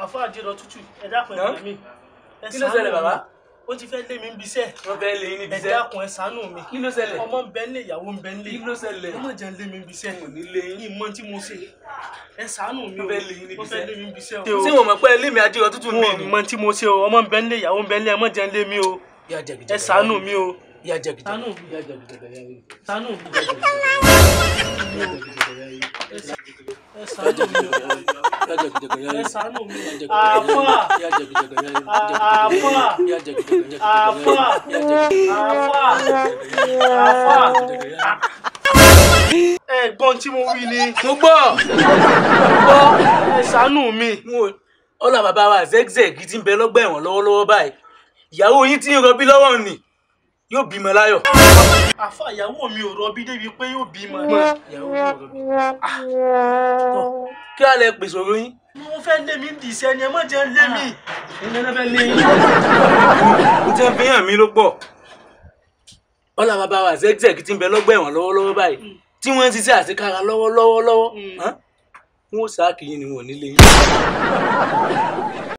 àfọ àjẹrọ tútù ẹ dákun ẹ Ná? gbà mí ẹ Kí ló ṣàánú ṣẹlẹ̀, mi. bàbá? ó ti fẹ́ lé mi ń bisẹ́ wọ́n fẹ́ lé yín níbi ẹ iṣẹ́ dákun ẹ ṣàánú mi kí ló ṣẹlẹ̀ ọmọ ń bẹ nílé ìyàwó ń bẹ nílé kí ló ṣẹlẹ̀ ẹ má jẹ́ ń lé mi ń bisẹ́ kò ní lé yín yìí mọ tí mo ṣe ẹ ṣàánú mi o Wọ́n fẹ́ lé yín níbi wọ́n fẹ́ iṣẹ́. lé mi ń bisẹ́ o tí wọn mọ̀ pé ilé mi ajé ọtútù ń bì wọn ní. mọ tí mo ṣe o ọmọ ń bẹ nílé ìyàwó ń bẹ nílé ẹ má jẹ́ ń lé mi o Ìyá jẹgìjẹgì. ẹ ṣàánú mi o Ìyá jẹgìjẹgì. ṣàánú mi Ìyá jẹgìjẹgì, ìyá jẹgìjẹgì. ṣàánú mi Ìyá jẹgìjẹgì, ẹ ṣàánú mi o ìyá jẹgìjẹgì, ìyá ẹ jẹgìjẹgì. ṣàánú mi Ìyá o jẹgìjẹgì, àfà ìyá jẹgìjẹgì, ìyá jẹgìjẹgì. àfà Ìyá jẹgìjẹgì, ìyá àfà jẹgìjẹgì. Ìyá jẹgìjẹgì, àfà àfà ìyá jẹgìjẹgì. ẹ̀gbọ́n tí mo wí ni mo gbọ́ mo gbọ́ ẹ ṣàánú mi mo ọlá bàbá wa zegzeg ti ń bẹ lọ́gbà ẹ̀wọ̀n lọ́wọ́lọ́wọ́ báyìí ìyàwó yín tí ń rọbí lọ́wọ́ ni yóò bímọ láyọ̀. àfà ìyàwó mi ò rọbí débi pé yóò bímọ ìyàwó yóò rọbí. tọ́ kí á lẹ pèsè òru yín. mo fẹ́ lé mi ń di iṣẹ́ ni ẹ má jẹ́ ń lé mi ìnẹ́nẹ́fẹ́ lé yín. mo ti ń fi hàn mí ló pọ̀. ọlá bàbá wa zegzeg ti ń bẹ lọ́gbà ẹ̀wọ̀n lọ́wọ́lọ́wọ́ báyìí tí wọ́n ń ṣiṣẹ́ àṣekára lọ́wọ́lọ́wọ́ lọ́wọ́ Mm. wọ́n sáà kì í ni wọn ò ní lé yín.